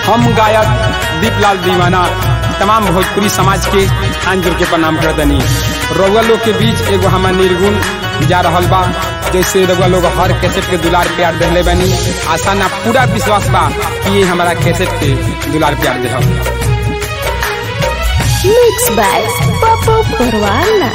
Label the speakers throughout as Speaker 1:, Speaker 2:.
Speaker 1: हम गायक दीपलाल दीवाना तमाम भोजपुरी समाज के हाथ जोड़ के प्रणाम करतनी रउआ लोग के बीच एगो हमार निर्गुण जा रहल बा जैसे रउआ लोग हर कैसेट के दुलार प्यार देले बानी आशा ना पूरा विश्वास बा कि ये हमारा कैसेट के दुलार प्यार देहब
Speaker 2: Mixed by Papa Parwana.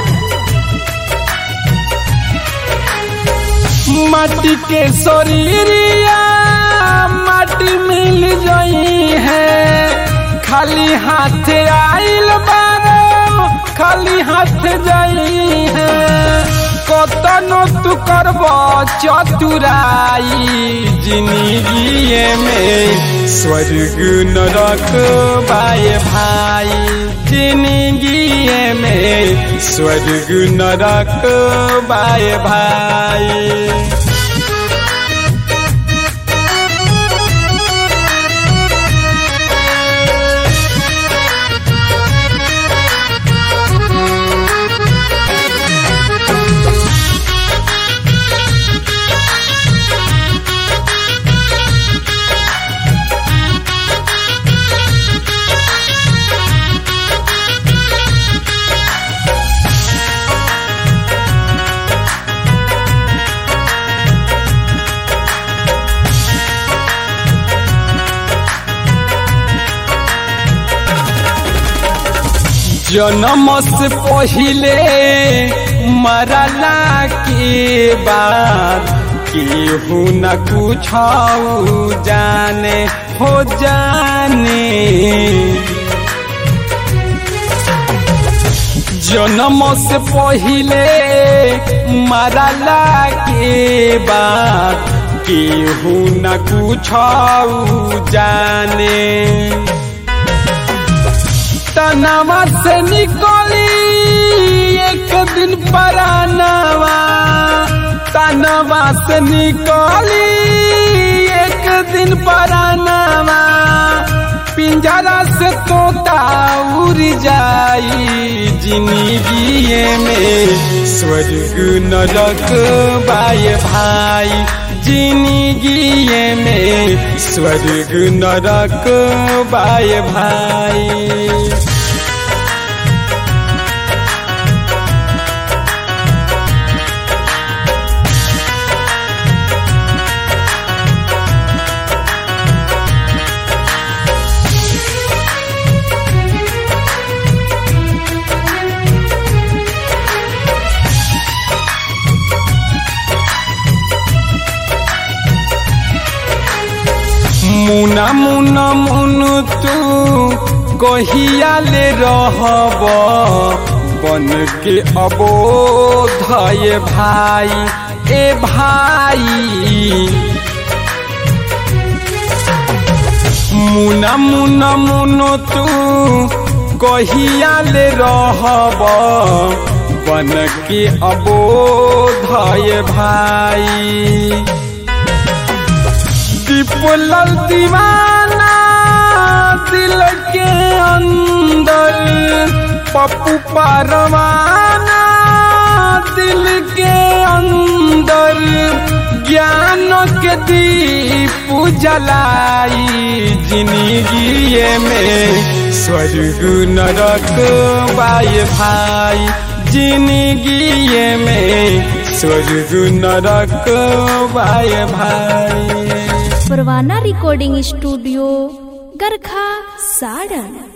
Speaker 1: माटी के शरीरिया माटी मिल जाई है खाली हाथ आइल बारो खाली हाथ जाई है कतनो तू करब चतुराई जिंदगी में स्वर्ग नरक बाए भाई जिंदगी में स्वर्ग नरक बाए भाई जन्म से पहले मरला के बाद केहू न कुछ जाने हो जाने जन्म से पहले मरला के बाद केहू न कुछ जाने तनावा से निकली एक दिन परानावा तनावा से निकली एक दिन परानावा पिंजरा से तोता उड़ जाई जिंदगी में स्वर्ग नरक बाय भाई जिंदगी में स्वर्ग नरक बाय भाई मुना मुना मुन तू कहिया ले रहब बन के अबोधय भाई ए भाई मुना मुना मुन तू कहिया ले रहब बन के अबोधय भाई दीपलाल दीवाना दिल के अंदर पप्पू पारवाना दिल के अंदर ज्ञान के दीप जलाई जिंदगी में स्वर्ग नरक बाय भाई जिंदगी में स्वर्ग नरक बाय भाई
Speaker 2: परवाना रिकॉर्डिंग स्टूडियो गरखा साड़न